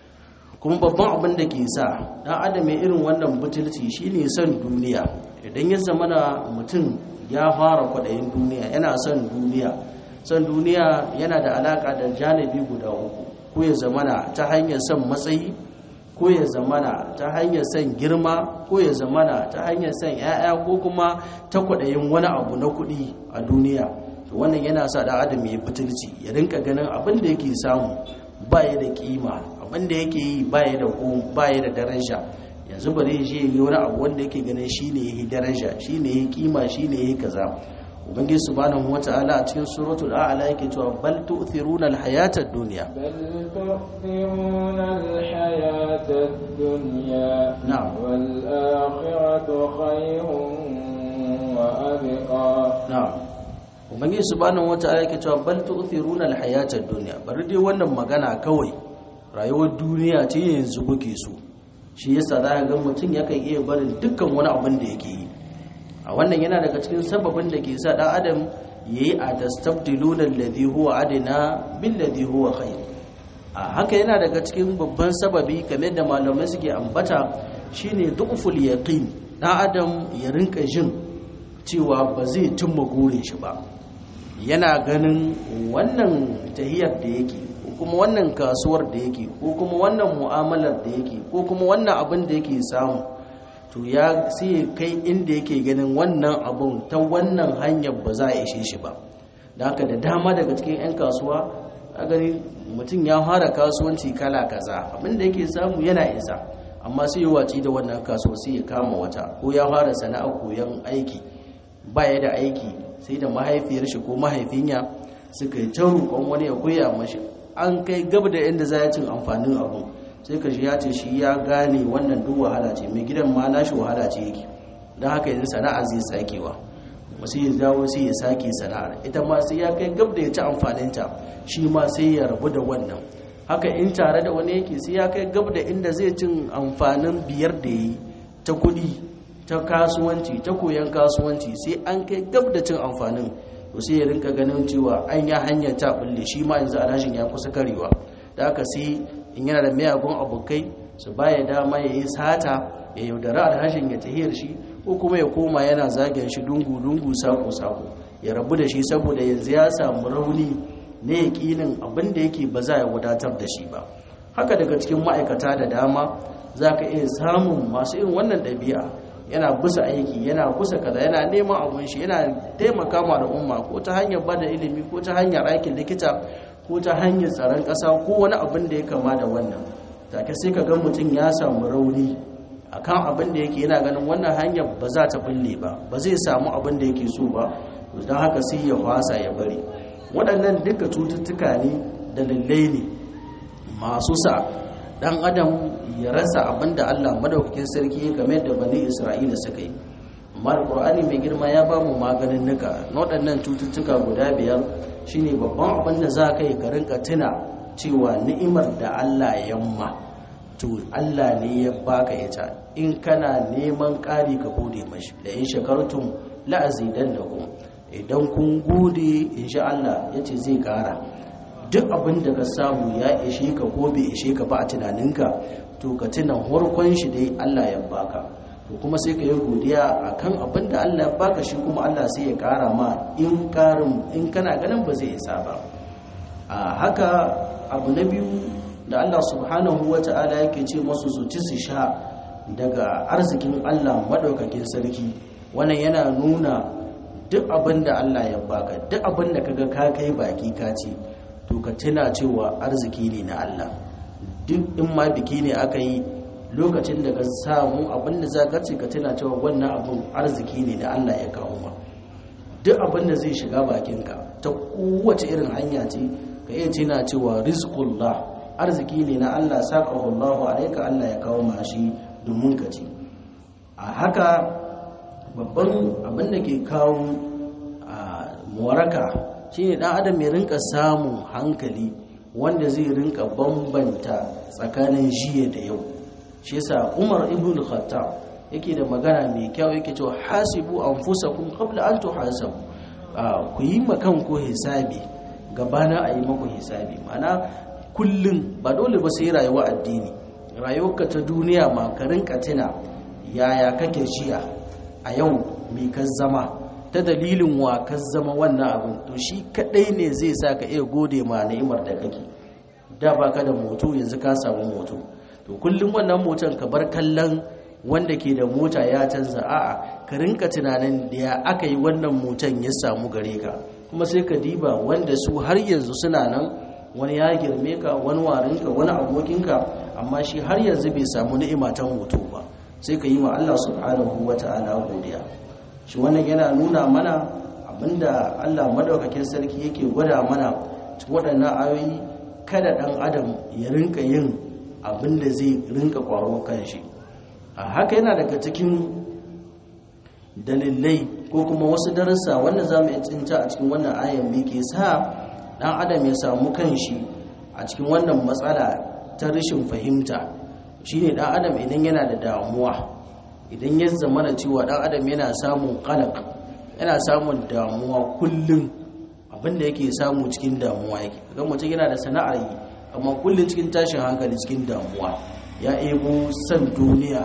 [SPEAKER 1] kuma babban abin da ke sa dan adam ya irin wannan butulci shine son duniya idan ya zamana mutum ya fara kwaɗayin duniya yana son duniya son duniya yana da alaka da janibi guda uku ko ya zamana ta hanyar son matsayi ko ya zamana ta hanyar son girma ko ya zamana ta hanyar son 'ya'ya ko kuma ta kwaɗayin wani abu na kuɗi a duniya to wannan yana sa dan adam ya butulci ya rinka ganin abin da yake samu ba ya da kima abin da yake yi ba ya da ba ya da daraja yanzu bari shi yi wani abu wanda yake ganin shine yake daraja shine yake kima shine yake kaza ubangiji subhanahu wata'ala a cikin suratul a'la yake cewa bal tu'thiruna al-hayata ad-dunya
[SPEAKER 2] بل تؤثرون الحياة الدنيا
[SPEAKER 1] نعم.
[SPEAKER 2] والآخرة خير وأبقى
[SPEAKER 1] na'am ubangiji subhanahu wata'ala yake cewa bal tu'thiruna al-hayata ad-dunya bari dai wannan magana kawai rayuwar duniya ce yanzu kuke so shi yasa za ka ga mutum yakan iya barin dukkan wani abin da yake yi a wannan yana daga cikin sababin da ke sa dan adam yayi a tastabdiluna alladhi huwa adna bil ladhi huwa khair a haka yana daga cikin babban sababi kamar da malamai suke ambata shine du'ful yaqin dan adam ya rinka jin cewa ba zai cimma gurin shi ba yana ganin wannan tahiyar da yake ko kuma wannan kasuwar da yake ko kuma wannan mu'amalar da yake ko kuma wannan abin da yake samu to ya sai kai inda yake ganin wannan abun ta wannan hanyar ba za a ishe shi ba da haka da dama daga cikin 'yan kasuwa a gani mutum ya fara kasuwanci kala kaza abin da yake samu yana isa amma sai ya waci da wannan kasuwa sai ya kama wata ko ya fara sana'a koyon aiki ba ya da aiki sai da mahaifiyar shi ko mahaifinya suka yi ta roƙon wani ya koya mashi an kai gab da inda za ya cin amfanin abu sai ka shi ya ce shi ya gane wannan duk wahala ce mai gidan ma nashi wahala ce yake don haka yanzu sana'a zai sakewa wasu ya dawo sai ya sake sana'ar ita ma sai ya kai gab da ya ci amfaninta shi ma sai ya rabu da wannan haka in tare da wani yake sai ya kai gab da inda zai cin amfanin biyar da yi ta kuɗi ta kasuwanci ta koyon kasuwanci sai an kai gab da cin amfanin to sai ya rinka ganin cewa an ya hanyar ta bulle shi ma yanzu alashin ya kusa karewa da aka sai in yana da miyagun abokai su baya dama ya yi sata ya yaudara alhashin ya tahiyar shi ko kuma ya koma yana zagin shi dungu-dungu sako-sako ya rabu da shi saboda yanzu ya samu rauni na yaƙinin abin da yake ba za ya wadatar da shi ba haka daga cikin ma'aikata da dama za ka iya samun masu irin wannan ɗabi'a yana busa aiki yana kusa kaza yana neman abun shi yana taimaka ma al'umma ko ta hanyar bada ilimi ko ta hanyar aikin likita ko ta hanyar tsaron ƙasa ko wani abin da ya kama da wannan take sai ka ga mutum ya samu rauni akan abin da yake yana ganin wannan hanyar ba za ta bulle ba ba zai samu abin da yake so ba don haka sai ya fasa ya bari waɗannan duka cututtuka ne da lallai ne masu sa dan adam ya rasa abin da Allah madaukakin sarki ya game da bani Isra'ila suka yi amma alqur'ani mai girma ya ba mu maganin nuka na waɗannan cututtuka guda biyar shine babban abin da za ka yi ka rinka tuna cewa ni'imar da Allah ya yamma to Allah ne ya baka ita in kana neman ƙari ka gode mashi da in shakartum la'azidannakum idan kun gode insha Allah yace zai ƙara duk abin da ka samu ya ishe ka ko bai ishe ka ba a tunaninka to ka tuna harkon shi dai Allah ya baka to kuma sai ka yi godiya akan abin da Allah ya baka shi kuma Allah sai ya kara ma in karin in kana ganin ba zai isa ba a haka abu na biyu da Allah subhanahu wata'ala yake ce masu su ci su sha daga arzikin Allah madaukakin sarki wannan yana nuna duk abin da Allah ya baka duk abin da kaga ka kai baki ka ce to ka tuna cewa arziki ne na Allah duk in ma biki ne aka yi lokacin da ka samu abin da za ka ce ka tuna cewa wannan abin arziki ne da Allah ya kawo ma duk abin da zai shiga bakinka ta kowace irin hanya ce ka iya tuna cewa rizqullah arziki ne na Allah saqahu Allahu alayka Allah ya kawo ma shi domin ka ci a haka babban abin da ke kawo a waraka shine dan adam ya rinka samun hankali wanda zai rinka bambanta tsakanin jiya da yau shi yasa Umar ibn Khattab yake da magana mai kyau yake cewa hasibu anfusakum qabla an tuhasabu ku yi makan ko hisabi gabana a yi maku hisabi mana kullum ba dole ba sai rayuwa addini rayuwarka ta duniya ma ka rinka tuna yaya kake jiya a yau mai ka zama ta dalilin wa ka zama wannan abin to shi kadai ne zai sa ka iya gode ma ni'imar da kake da baka da moto yanzu ka samu moto to kullum wannan motan ka bar kallon wanda ke da mota ya canza a'a ka rinka tunanin da ya aka yi wannan motan ya samu gare ka kuma sai ka diba wanda su har yanzu suna nan wani ya girme ka wani warinka wani abokinka amma shi har yanzu bai samu ni'ima ta moto ba sai ka yi wa Allah subhanahu wata'ala godiya shi wannan yana nuna mana abinda Allah madaukakin sarki yake gwada mana cikin waɗannan ayoyi kada ɗan adam ya rinka yin abinda zai rinka kwaro kanshi a haka yana daga cikin dalilai ko kuma wasu darussa wanda za mu tsinta a cikin wannan ayan me ke sa ɗan adam ya samu kanshi a cikin wannan matsala ta rashin fahimta shine ɗan adam idan yana da damuwa idan ya zama da cewa ɗan adam yana samun kalak yana samun damuwa kullum abinda yake samu cikin damuwa yake ga mutum yana da sana'ar yi amma kullum cikin tashin hankali cikin damuwa ya ebo san duniya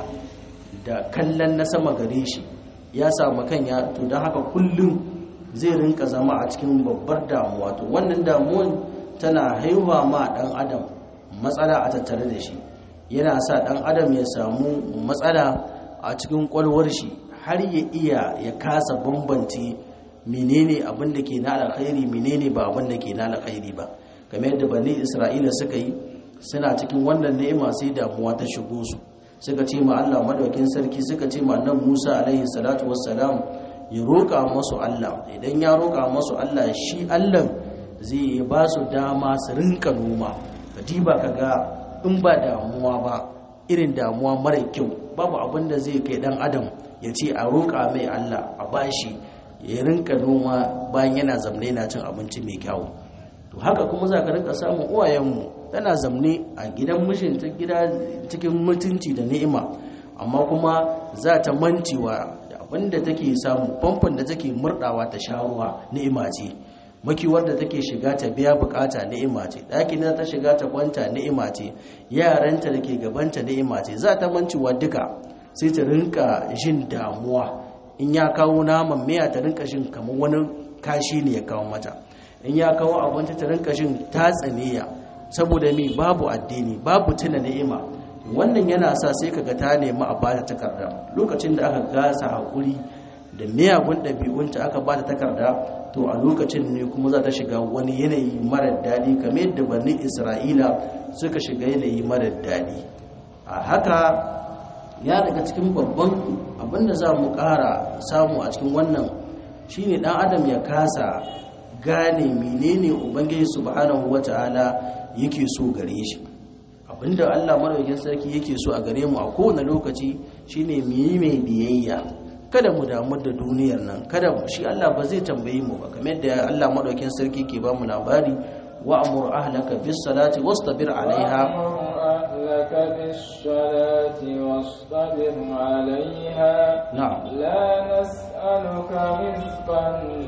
[SPEAKER 1] da kallon na sama gare shi ya samu kan ya to don haka kullum zai rinka zama a cikin babbar damuwa to wannan damuwan tana haihuwa ma dan adam matsala a tattare da shi yana sa dan adam ya samu matsala a cikin kwalwar shi har ya iya ya kasa bambanci menene abin da ke na alkhairi menene ba abin da ke na alkhairi ba kamar yadda bani isra'ila suka yi suna cikin wannan ni'ima sai damuwa ta shigo su suka ce ma Allah madaukin sarki suka ce ma annabi Musa alaihi salatu wassalam ya roƙa masu Allah idan ya roƙa masu Allah shi Allah zai ba su dama su rinka noma ka diba ka ga in ba damuwa ba irin damuwa mara kyau babu abin da zai kai dan adam ya ce a roƙa mai Allah a bashi ya rinka noma bayan yana zamne na cin abinci mai kyau to haka kuma za ka rinka samun uwayenmu tana zamne a gidan mishinta gida cikin mutunci da ni'ima amma kuma za ta mancewa abinda take samu famfon da take murdawa ta sha ruwa ni'ima ce makiwar da take shiga ta biya bukata ni'ima ce ɗakin da ta shiga ta kwanta ni'ima ce yaranta da ke gabanta ni'ima ce za ta mancewa duka sai ta rinka jin damuwa in ya kawo naman miya ta rinka jin kamar wani kashi ne ya kawo mata in ya kawo abinci ta rinka jin tatsaniya saboda mi babu addini babu tuna ni'ima wannan yana sa sai kaga ta nemi a bata takarda lokacin da aka gasa hakuri da miyagun ɗabi'unta aka bata takarda to a lokacin ne kuma za ta shiga wani yanayi marar daɗi kamar yadda bani isra'ila suka shiga yanayi marar daɗi a haka ya daga cikin babban abinda za mu ƙara samu a cikin wannan shine ɗan adam ya kasa gane menene ubangiji subhanahu wata'ala yake so gare shi abinda Allah madaukakin sarki yake so a gare mu a kowane lokaci shine mu yi mai biyayya kada mu damu da duniyar nan kada shi Allah ba zai tambaye mu ba kamar yadda Allah madaukakin sarki ke ba mu labari wa amur ahlaka bis salati wastabir alaiha
[SPEAKER 2] أهلك بالصلاة واصطبر عليها
[SPEAKER 1] نعم
[SPEAKER 2] لا نسألك رزقا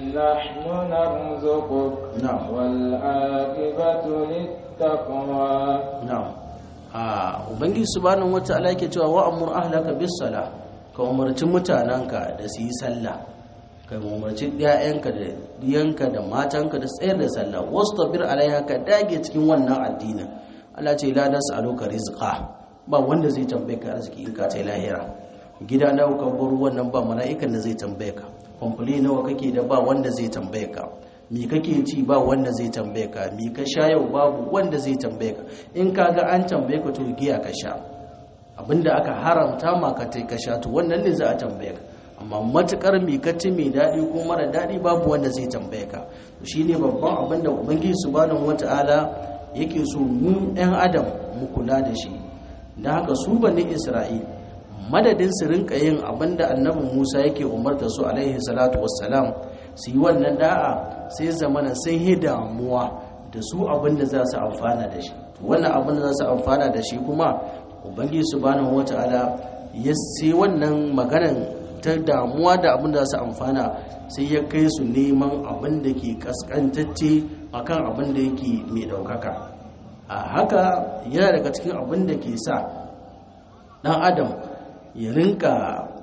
[SPEAKER 2] نحن نرزقك
[SPEAKER 1] نعم.
[SPEAKER 2] والعاقبة للتقوى
[SPEAKER 1] na'am a ubangiji subhanahu wata'ala yake cewa wa amur ahlaka bis sala ka umarci mutananka da su yi sallah ka umarci ƴaƴanka da diyanka da matanka da tsayar da sallah wastabir alaiha ka dage cikin wannan addinin Allah ce la nas'aluka rizqa ba wanda zai tambaye ka arziki in ka tai lahira gida nawa ka bar wannan ba mala'ikan da zai tambaye ka kwamfuli nawa kake da ba wanda zai tambaye ka mi kake ci ba wanda zai tambaye ka mi ka sha yau babu wanda zai tambaye ka in ka ga an tambaye ka to giya ka sha abinda aka haramta ma ka tai ka sha to wannan ne za a tambaye ka amma matukar mi ka ci mai daɗi ko mara daɗi babu wanda zai tambaye ka to shine babban abin da ubangiji subhanahu wataala yake so mu ɗan adam mu kula da shi da haka su bani isra'il madadin su rinka yin abin da annabi musa yake umarta su alaihi salatu wassalam su yi wannan da'a sai zamana sun yi damuwa da su abin da za su amfana da shi wannan abin da za su amfana da shi kuma ubangiji subhanahu wata'ala ya sai wannan maganan ta damuwa da abin da za su amfana sai ya kai su neman abin da ke kaskantacce akan abin da yake mai daukaka a haka yana daga cikin abin da ke sa dan adam ya rinka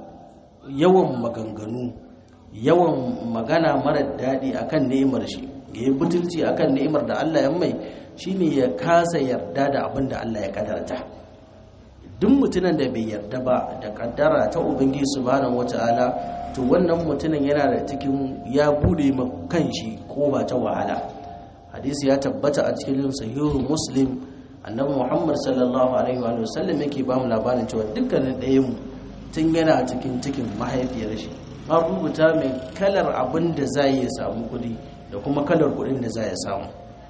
[SPEAKER 1] yawan maganganu yawan magana mara daɗi akan ni'imar shi ya yi butulci akan ni'imar da Allah ya mai shine ya kasa yarda da abin da Allah ya kadarta duk mutumin da bai yarda ba da kaddara ta ubangiji subhanahu wataala to wannan mutumin yana da cikin ya bude ma kanshi ko ba ta wahala hadisi ya tabbata a cikin sahihu muslim annabi muhammad sallallahu alaihi wa sallam yake ba mu labarin cewa dukkanin ɗayan mu tun yana cikin cikin mahaifiyar shi an rubuta mai kalar abin da za ya samu kuɗi da kuma kalar kuɗin da za ya samu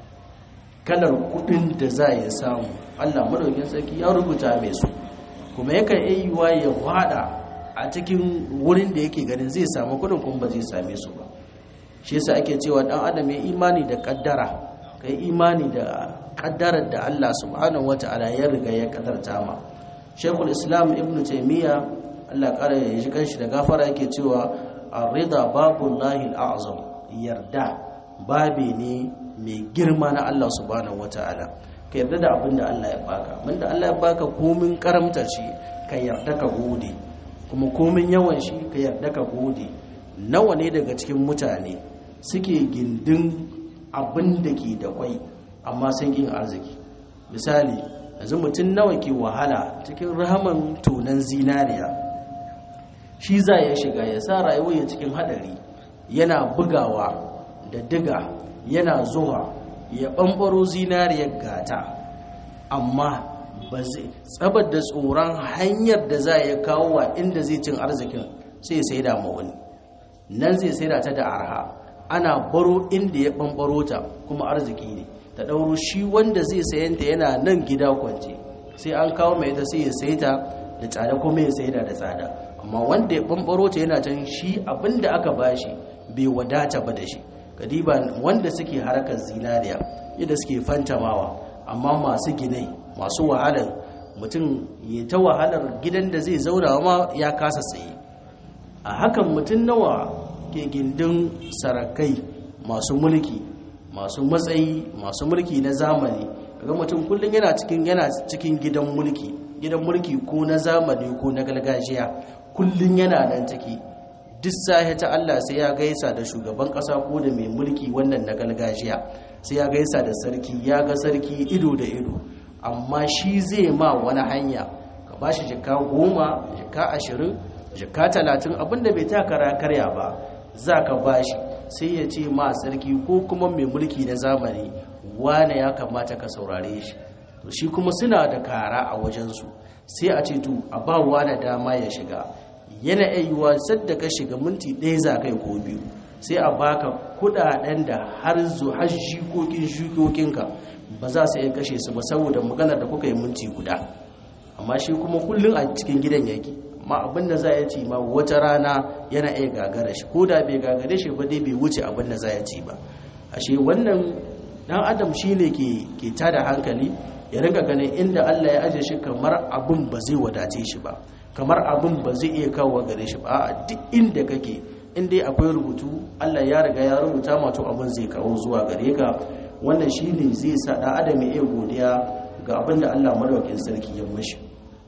[SPEAKER 1] kalar kuɗin da za ya samu allah madaukin sarki ya rubuta mai su kuma yakan iya yiwa ya wada a cikin wurin da yake ganin zai samu kuɗin kuma ba zai same su ba shi yasa ake cewa dan adam ya imani da kaddara kai imani da kaddarar da Allah subhanahu wata'ala ya riga ya kaddarta ma Sheikhul Islam Ibn Taymiyyah Allah kare ya shi kanshi da gafara yake cewa ar-ridha babullahi al-a'zam yarda babe ne mai girma na Allah subhanahu wata'ala ka yarda da abin da Allah ya baka abin da Allah ya baka komin karamta shi ka yarda ka gode kuma komin yawan shi ka yarda ka gode nawa ne daga cikin mutane suke gindin abin da ke da kwai amma sun yin arziki misali yanzu mutum nawa ke wahala cikin rahaman tonan zinariya shi za ya shiga ya sa rayuwa ya cikin hadari yana bugawa da diga yana zuwa ya ɓamɓaro zinariyar gata amma ba zai tsabar da tsoron hanyar da za ya kawo wa inda zai cin arzikin sai sai da ma wani nan zai sai da ta da arha ana baro inda ya ɓamɓaro ta kuma arziki ne ta ɗauro shi wanda zai sayanta yana nan gida kwance sai an kawo mai ta sai ya sai ta da tsada kuma ya sai da da tsada amma wanda ya ɓamɓaro ta yana can shi abinda aka bashi bai wadata ba da shi kadiba wanda suke harkar zinariya yadda suke fantamawa amma masu ginai masu wahalar mutum ya ta wahalar gidan da zai zauna ma ya kasa tsaye a hakan mutum nawa ke gindin sarakai masu mulki masu matsayi masu mulki na zamani kaga mutum kullum yana cikin yana cikin gidan mulki gidan mulki ko na zamani ko na gargajiya kullum yana nan ciki duk sahi ta Allah sai ya gaisa da shugaban kasa ko da mai mulki wannan na gargajiya sai ya gaisa da sarki ya ga sarki ido da ido amma shi zai ma wani hanya ka ba shi jika goma jika ashirin jika talatin abinda bai takara karya ba za ka ba shi sai ya ce ma sarki ko kuma mai mulki na zamani wane ya kamata ka saurare shi to shi kuma suna da kara a wajensu sai a ce to a ba wane dama ya shiga yana ayyuwa sadda ka shiga minti ɗaya za kai ko biyu sai a baka kudaden da har zu har shikokin shikokinka ba za su iya kashe su ba saboda maganar da kuka yi minti guda amma shi kuma kullum a cikin gidan yake amma abin da za ya ci ma wata rana yana iya gagara shi ko da bai gagare shi ba dai bai wuce abin da za ya ci ba ashe wannan dan adam shi ne ke tada hankali ya rinka ganin inda Allah ya aje shi kamar abin ba zai wadace shi ba kamar abin ba zai iya kawo gare shi ba a duk inda kake in dai akwai rubutu Allah ya riga ya rubuta ma to abin zai kawo zuwa gare ka wannan shine zai sa dan adam ya godiya ga abin da Allah madaukakin sarki ya mishi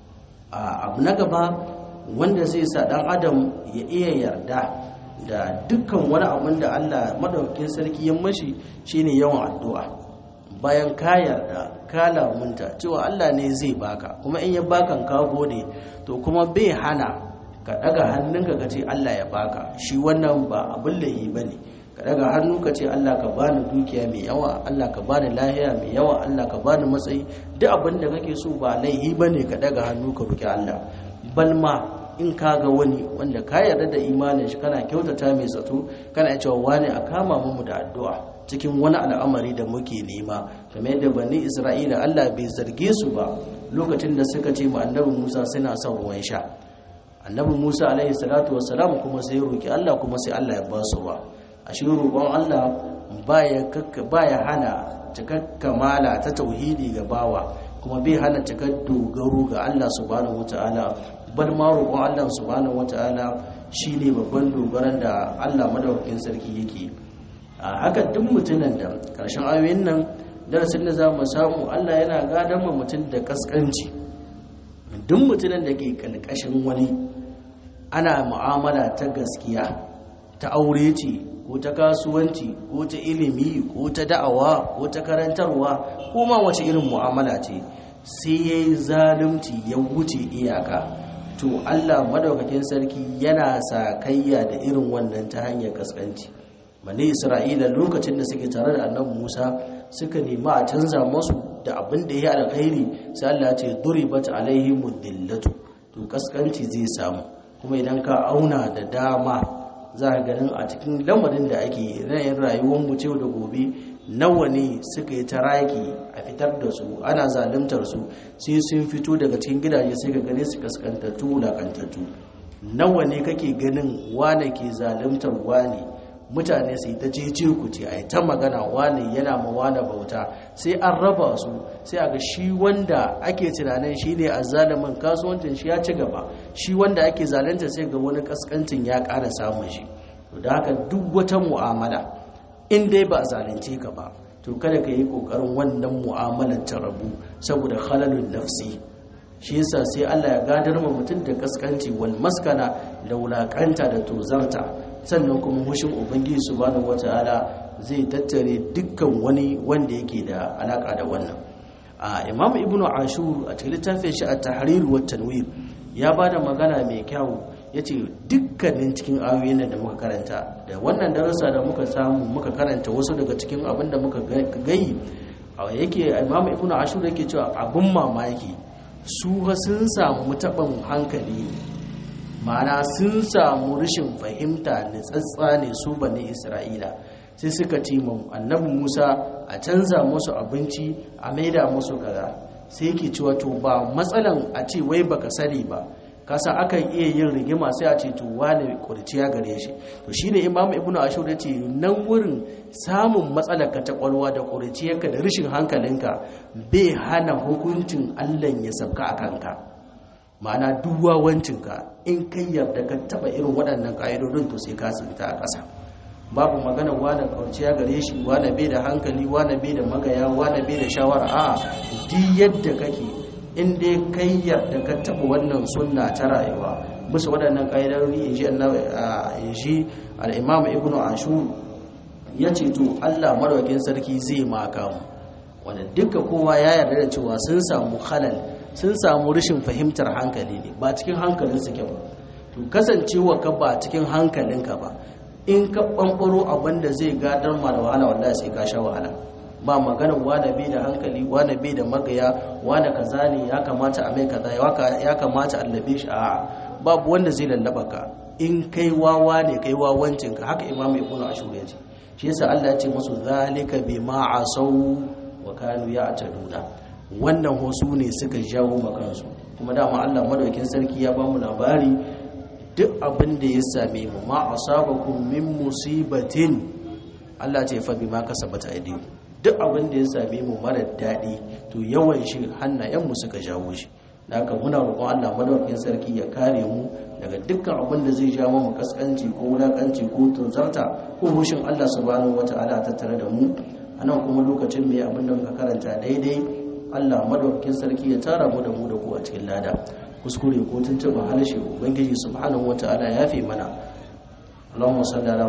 [SPEAKER 1] a abu na gaba wanda zai sa dan adam ya iya yarda da dukkan wani abin da Allah madaukakin sarki ya mishi shine yawan addu'a bayan ka yarda ka lamunta cewa Allah ne zai baka kuma in ya bakan ka gode to kuma bai hana ka daga hannunka ka ce Allah ya baka shi wannan ba abin layi bane ka daga hannu ka ce Allah ka bani dukiya mai yawa Allah ka bani lahiya mai yawa Allah ka bani matsayi duk abin da kake so ba laihi bane ka daga hannu ka roki Allah balma in ka ga wani wanda ka yarda da imanin shi kana kyautata mai zato kana cewa wani a kama mu da addu'a cikin wani al'amari da muke nema kamar yadda bani Isra'ila Allah bai zarge su ba lokacin da suka ce ma annabi Musa suna son ruwan sha annabi Musa alaihi salatu wassalam kuma sai roki Allah kuma sai Allah ya ba su ba a shi roƙon Allah baya baya hana cikar kamala ta tauhidi ga bawa kuma bai hana cikar dogaro ga Allah subhanahu wataala bal ma roƙon Allah subhanahu wataala shine babban dogaran da Allah madaukakin sarki yake a haka duk mutumin da karshen ayoyin nan darasin da za mu samu Allah yana gadon mu mutum da kaskanci duk mutumin da ke kalkashin wani ana mu'amala ta gaskiya ta aure ce ko ta kasuwanci ko ta ilimi ko ta da'awa ko ta karantarwa ko ma wace irin mu'amala ce sai ya yi zalunci ya wuce iyaka to allah madaukakin sarki yana sakayya da irin wannan ta hanyar kaskanci bane isra'ila lokacin da suke tare da annabi musa suka nemi a canza masu da abin da ya alkhairi sai allah ce duribat alaihim dillatu to kaskanci zai samu kuma idan ka auna da dama za a ganin a cikin lamarin da ake rayin rayuwar mu da gobe nawa ne suka yi taraki a fitar da su ana zalimtar su sai sun fito daga cikin gidaje sai ka gane su kaskantattu wulakantattu nawa ne kake ganin wane ke zalimtar wane mutane sai ta cece ku ce a ta magana wane yana ma wane bauta sai an raba su sai a ga shi wanda ake tunanin shi ne a zalimin kasuwancin shi ya ci gaba shi wanda ake zalunta sai ga wani kaskancin ya ƙara samun shi da haka duk wata mu'amala in dai ba a zalunce ka ba to kada ka yi ƙoƙarin wannan mu'amalar ta rabu saboda halalun nafsi shi yasa sai Allah ya gadar ma mutum da kaskanci wal maskana da wulakanta da tozarta sannan kuma hushin ubangiji subhanahu wataala zai tattare dukkan wani wanda yake da alaka da wannan a imam ibnu ashur a cikin littafin shi at-tahrir wa tanwir ya bada magana mai kyau yace dukkanin cikin ayoyin da muka karanta da wannan darasa da muka samu muka karanta wasu daga cikin abin da muka gayi yake imam ibnu ashur yake cewa abun mamaki su sun samu taɓin hankali ma'ana sun samu rashin fahimta da tsatsa ne su bane isra'ila sai suka ce annabi musa a canza musu abinci a maida musu kaza sai yake cewa to ba matsalan a ce wai baka sani ba kasa akan iya yin rigima sai a ce to wane kurciya gare shi to shine imamu ibnu ashur ya ce nan wurin samun matsalar ka ta kwalwa da kurciyarka da rashin hankalinka bai hana hukuncin Allah ya sabka a kanka ma'ana duk wawancinka in kai yarda ka taba irin waɗannan ƙa'idodin to sai ka tsinta a ƙasa babu magana wane kurciya gare shi wane bai da hankali wane bai da magaya wane bai da shawara a duk yadda kake in dai kai yarda ka taɓa wannan sunna ta rayuwa bisa waɗannan ƙa'idarori in shi al'imam ibn ashur ya ce to allah marawakin sarki zai maka mu wanda duka kowa ya yarda da cewa sun samu halal sun samu rashin fahimtar hankali ne ba cikin hankalin suke ba to kasancewa ka ba cikin hankalinka ba in ka ɓanɓaro abin da zai gadar ma da wahala wallahi sai ka sha wahala ba magana wane bai da hankali wane bai da magaya wane kaza ne ya kamata a mai kaza ya kamata a labe shi a babu wanda zai lallaba ka in kai wawa ne kai wawancin ka haka imamu ibnu ashur ya ce shi yasa Allah ya ce musu zalika bima asau wa kanu ya'taduna wannan hosu ne suka jawo makansu kuma dama Allah madaukin sarki ya ba mu labari duk abin da ya same mu ma asabakum min musibatin Allah ce fa bima kasabat aydikum duk abin da ya same mu mara daɗi to yawan shi hannayenmu suka jawo shi da haka muna roƙon Allah madaukakin sarki ya kare mu daga dukkan abin da zai ja mu kaskanci ko wulakanci ko tunzarta ko hushin Allah subhanahu wataala a tattare da mu anan kuma lokacin mai abin da muka karanta daidai Allah madaukakin sarki ya tara mu da mu da ku a cikin lada kuskure ko tuntuɓa harshe ubangiji subhanahu wataala ya fi mana Allahumma salli ala